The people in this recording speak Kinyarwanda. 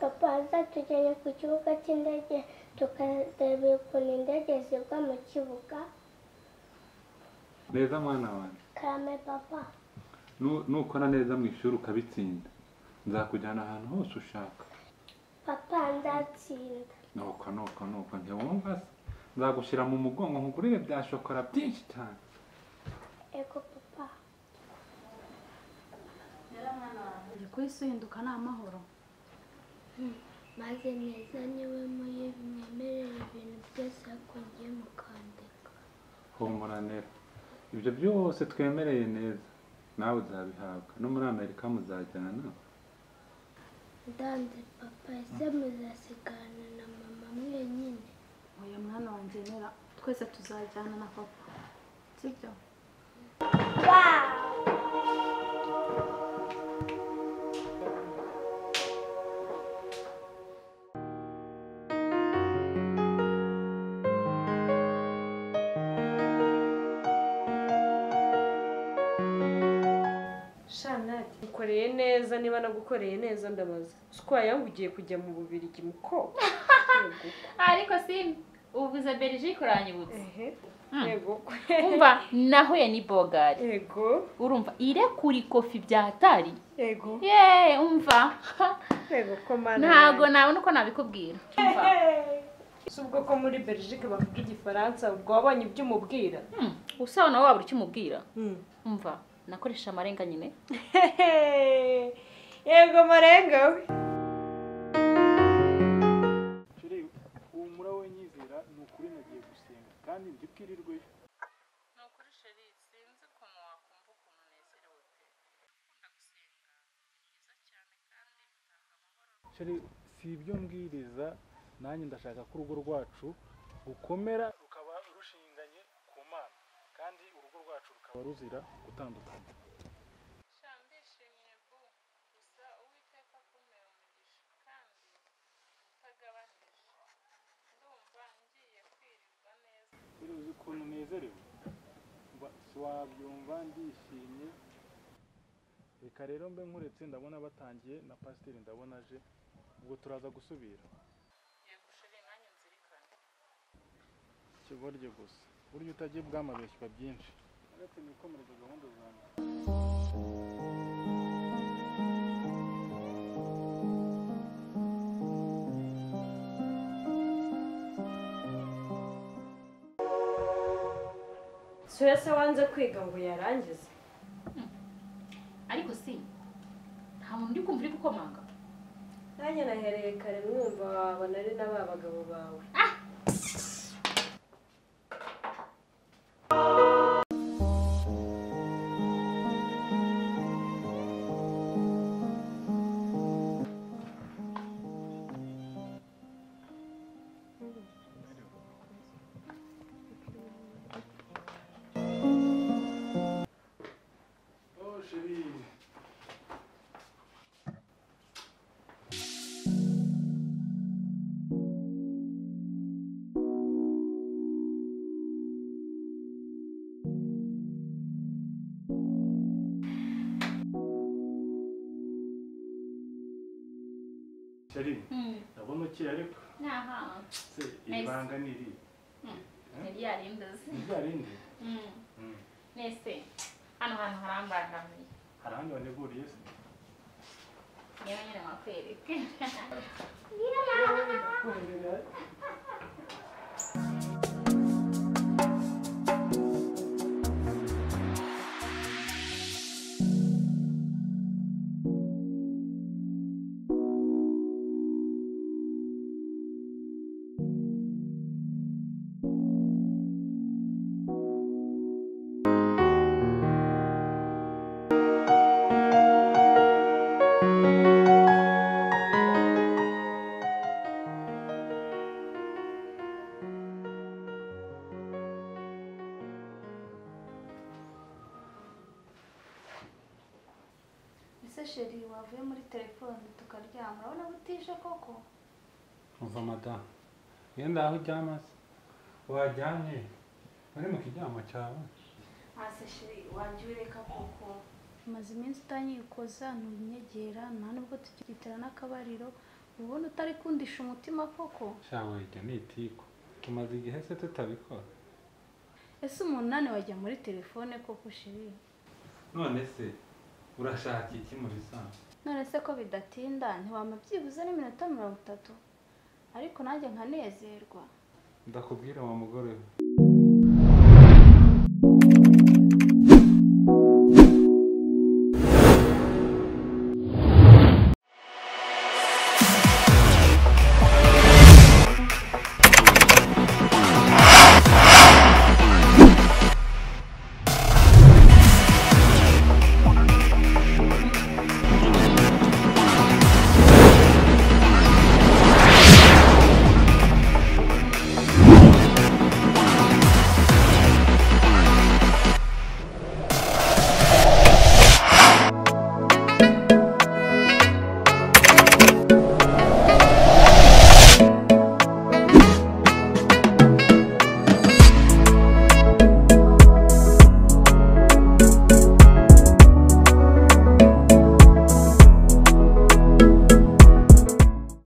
papa azatujyanye ku kibuga cy'indege tukareba ukuntu indege zigwa mu kibuga neza mwana wanjye karame papa Nu- nukora neza mu ishuri ukabitsinda nzakujyana ahantu hose ushaka papa nzatsinda nuko nuko nuko ntiwumva se nzagushyira mu mugongo nkugurire bya shokora byinshi cyane ego papa uri ku isi uhinduka ni amahoro maze neza niwe muri mwemerera ibintu byose hakongiye mukandika humura nera ibyo byose twemereye neza nawe uzabihabwa no muri amerika muzajyana ndanze papa ese muzasigana na mama mwenyine uyu mwana wanjye nera twese tuzajyana na papa sibyo shanadi ukoreye neza niba nagukoreye neza ndabaza sikwa yangu ugiye kujya mu bubirigi mukobwa yego ariko si uvuze berije kuranyibutse ehe Mm. yego umva nahuye ni bogari yego urumva irekura ikofi bya hatari yego yeee umva yego ko mana ntabwo nabona uko nabikubwira Umva. si ubwo ko muri belgique bavuga igifaransa ubwo wabonye ibyo umubwira Hmm, usa nawe wabura icyo umubwira umva nakoresha amarenga nyine yego marenga we humura we nyizera ni ukuri nagiye gusenga kandi njye ubwirirweyo sheri si ibyo mbwiriza nanjye ndashaka ko urugo rwacu rukomera rukaba rushinganye ku mana kandi urugo rwacu rukaba ruzira gutandukana Sheri, uzi ukuntu nezerewe Mba- siwabyumva ndishimye reka rero mbe nkuretse ndabona batangiye na pasiteri ndabona aje ubwo turaza gusubira kigorye gusa burya utagiye bwamabeshywa byinshi uretse nikomereze gahunda zanjye soya se wanze kwiga ngo yarangize ariko si nta muntu uri kumva uri gukomanga nanjye nahereye kare mwumva waba nari na ba bagabo bawe oh sheri sheri ndabona ukeye ariko naha se ibanga ni irihe yari yarindaze ni rya rindi Hmm, Mm. nese hano hantu harambangamiye hari ahandi waneguriye se yewe nyine wakwereke ese sheri wavuye muri telefone tukaryama urabona ko utije koko uva madamu yenda aho uryama se wajyanye uri mu kiryamo cyawe hasi sheri wanjye ureka koko maze iminsi utanyikoza ntunyegera nta nubwo tugitera n'akabariro ubona utari kundisha umutima koko shawe ibyo ni itiku tumaze igihe se tutabikora ese umunani wajya muri telefone koko shiri none se urashaka iki mu bisanzwe none se ko bidatinda ntiwama byibuze n'iminota mirongo itatu ariko nanjye nkanezerwa ndakubwira wa mugore we